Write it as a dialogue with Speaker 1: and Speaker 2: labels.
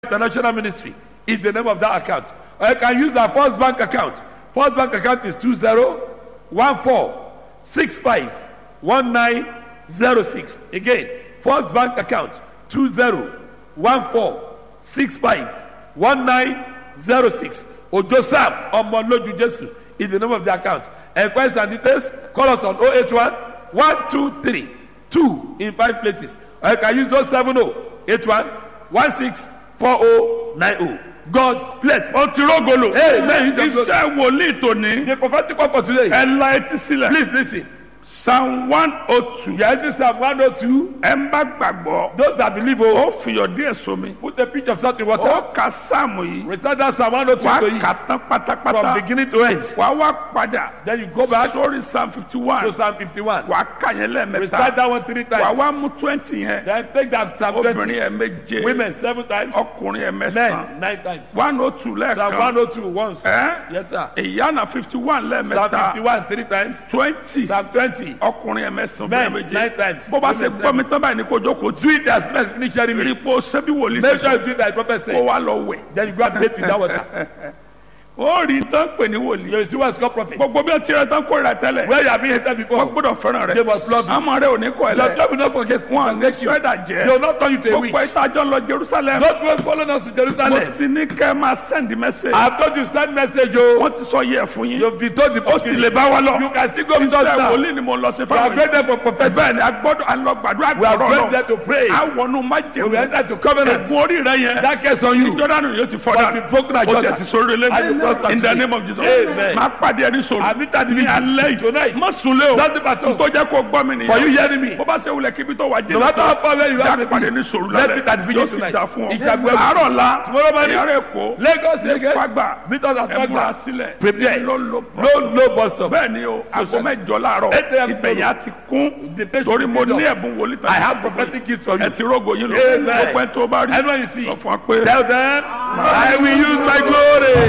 Speaker 1: International Ministry is the name of that account. Or you can use our First Bank account. First Bank account is 2014651906. Again, First Bank account 2014651906. Ojo Sam Omoloju Jesu is the name of the account. Enquiries and details, call us on 081 123 2 in five places. Or you can use those 70 81 16 4090. God bless.
Speaker 2: ó ti rógolo.
Speaker 1: Amen.
Speaker 2: iṣẹ́ wòlíì tòní.
Speaker 1: The prophetic word for today.
Speaker 2: ẹ la etí sílẹ̀.
Speaker 1: Please listen.
Speaker 2: psalm one oh two.
Speaker 1: You are using Psalm 102.
Speaker 2: ẹ ń bá gbàgbọ́.
Speaker 1: Those that believe, oh,
Speaker 2: ó fiyọ̀ díẹ̀ sómi.
Speaker 1: put a pinch of salt in
Speaker 2: ó
Speaker 1: water.
Speaker 2: ka sáàmù yìí.
Speaker 1: Recite that Psalm 102
Speaker 2: wàá
Speaker 1: to
Speaker 2: kà
Speaker 1: it
Speaker 2: tán
Speaker 1: from
Speaker 2: pátápátá.
Speaker 1: beginning to end.
Speaker 2: wàá wá padà.
Speaker 1: Then you go back
Speaker 2: sórí psalm fifty
Speaker 1: to
Speaker 2: one.
Speaker 1: Psalm 51.
Speaker 2: wàá kà yẹn
Speaker 1: Recite
Speaker 2: lẹ́ẹ̀mẹ́ta.
Speaker 1: that one three
Speaker 2: wàá
Speaker 1: times.
Speaker 2: wá mú twenty yẹn.
Speaker 1: Then take that Psalm 20.
Speaker 2: obìnrin ẹ̀ méje.
Speaker 1: Women seven times.
Speaker 2: ọkùnrin ẹ̀ mẹ́sàn-án.
Speaker 1: Men nine times.
Speaker 2: one oh two
Speaker 1: Psalm
Speaker 2: lẹ́ẹ̀kan.
Speaker 1: 102 once.
Speaker 2: ẹ́
Speaker 1: Yes, sir.
Speaker 2: ìyána fifty one
Speaker 1: Psalm
Speaker 2: lẹ́ẹ̀mẹ́ta.
Speaker 1: 51 three times.
Speaker 2: twenty.
Speaker 1: Psalm 20.
Speaker 2: ọkùnrin ẹ̀ mẹ́sàn-án.
Speaker 1: Men
Speaker 2: obìnrin
Speaker 1: nine
Speaker 2: méje.
Speaker 1: times.
Speaker 2: bó bá ṣe
Speaker 1: Women
Speaker 2: gbọ́ mi tán báyìí ní kó jókòó tí.
Speaker 1: Do it as best finish sharing
Speaker 2: rí
Speaker 1: me.
Speaker 2: pé o ṣe bí wòlíì
Speaker 1: Make sure
Speaker 2: ṣe
Speaker 1: you do it like prophet
Speaker 2: kó
Speaker 1: said.
Speaker 2: wá lọ wẹ̀.
Speaker 1: Then you go and bathe with that water.
Speaker 2: ó rí tán pè ní wòlíì.
Speaker 1: You will see what's called prophet.
Speaker 2: gbogbo bí wọ́n ti rẹ̀ tán kórìíra tẹ́lẹ̀.
Speaker 1: Where you have been hated
Speaker 2: wọ́n
Speaker 1: before.
Speaker 2: gbọ́dọ̀ fẹ́ràn
Speaker 1: They
Speaker 2: rẹ̀.
Speaker 1: must love you.
Speaker 2: àmọ́ rẹ̀ ò ní kọ́ ẹ
Speaker 1: Your
Speaker 2: lẹ̀.
Speaker 1: job will not forget
Speaker 2: wọn à ní
Speaker 1: forget you.
Speaker 2: sọ́dà
Speaker 1: They
Speaker 2: jẹ́.
Speaker 1: will not turn you to a
Speaker 2: gbogbo
Speaker 1: witch.
Speaker 2: ìtajọ́ lọ Jerusalem.
Speaker 1: Don't wait following us to
Speaker 2: mo
Speaker 1: Jerusalem.
Speaker 2: ti ní kẹ́ ẹ máa send message.
Speaker 1: I have told you send message o.
Speaker 2: wọ́n ti sọ yẹ fún yín.
Speaker 1: You've been told the
Speaker 2: ó sì lè bá wa lọ.
Speaker 1: You can still go with us
Speaker 2: iṣẹ́
Speaker 1: now.
Speaker 2: wòlíì ni mo lọ sí
Speaker 1: We are
Speaker 2: fáwọn
Speaker 1: going
Speaker 2: yìí.
Speaker 1: there for prophet.
Speaker 2: bẹ́ẹ̀ ni a gbọ́dọ̀ a lọ gbàdúrà
Speaker 1: We are
Speaker 2: gbọ́dọ̀
Speaker 1: going
Speaker 2: lọ.
Speaker 1: there to pray.
Speaker 2: a wọnú
Speaker 1: We will
Speaker 2: májèmú.
Speaker 1: enter to covenant.
Speaker 2: ẹ̀gbọ́n orí rẹ yẹn.
Speaker 1: That case on you.
Speaker 2: jọ́dánù yóò ti fọ́
Speaker 1: Must be
Speaker 2: dà.
Speaker 1: broken at
Speaker 2: o
Speaker 1: Jordan.
Speaker 2: tẹ̀ ti sórí
Speaker 1: And you
Speaker 2: lẹ́nu.
Speaker 1: prosper
Speaker 2: in the
Speaker 1: today.
Speaker 2: name of Jesus.
Speaker 1: Amen.
Speaker 2: máa pàdé ẹni sọ̀rọ̀.
Speaker 1: I meet at the
Speaker 2: ní alẹ́
Speaker 1: meeting
Speaker 2: yìí.
Speaker 1: tonight.
Speaker 2: má sunlé o.
Speaker 1: Don't be at all.
Speaker 2: tó jẹ́ kó gbọ́ mi nìyẹn.
Speaker 1: For you hearing me.
Speaker 2: bó bá ṣe wulẹ̀ kíbi tó wà jẹ́
Speaker 1: No matter how far away you are,
Speaker 2: já pàdé ní sòrò
Speaker 1: Let's
Speaker 2: lálẹ́
Speaker 1: meet at the
Speaker 2: yóò
Speaker 1: vigil
Speaker 2: sì
Speaker 1: tonight.
Speaker 2: dá fún ọ.
Speaker 1: It shall be well with
Speaker 2: àárọ̀
Speaker 1: you.
Speaker 2: la
Speaker 1: Tomorrow morning.
Speaker 2: ìyàrá èkó
Speaker 1: Lagos
Speaker 2: ní
Speaker 1: again.
Speaker 2: fagbà
Speaker 1: Meet us at
Speaker 2: ẹ múra
Speaker 1: Fagba.
Speaker 2: sílẹ̀
Speaker 1: Prepare.
Speaker 2: ló ló
Speaker 1: No, no bus stop.
Speaker 2: bẹ́ẹ̀ ni o aago mẹ́jọ láàárọ̀
Speaker 1: Eight a.m.
Speaker 2: ìbẹ̀yà ti kún
Speaker 1: The place
Speaker 2: torí
Speaker 1: will
Speaker 2: mo
Speaker 1: be
Speaker 2: ní
Speaker 1: done.
Speaker 2: ẹ̀bùn wòlíì
Speaker 1: I have prophetic gifts for
Speaker 2: ẹ
Speaker 1: you.
Speaker 2: ti rógo yín lọ
Speaker 1: Amen.
Speaker 2: gbogbo ẹ tó bá rí
Speaker 1: Anyone you see,
Speaker 2: sọ fún wa pé
Speaker 1: tell them, I will use my glory.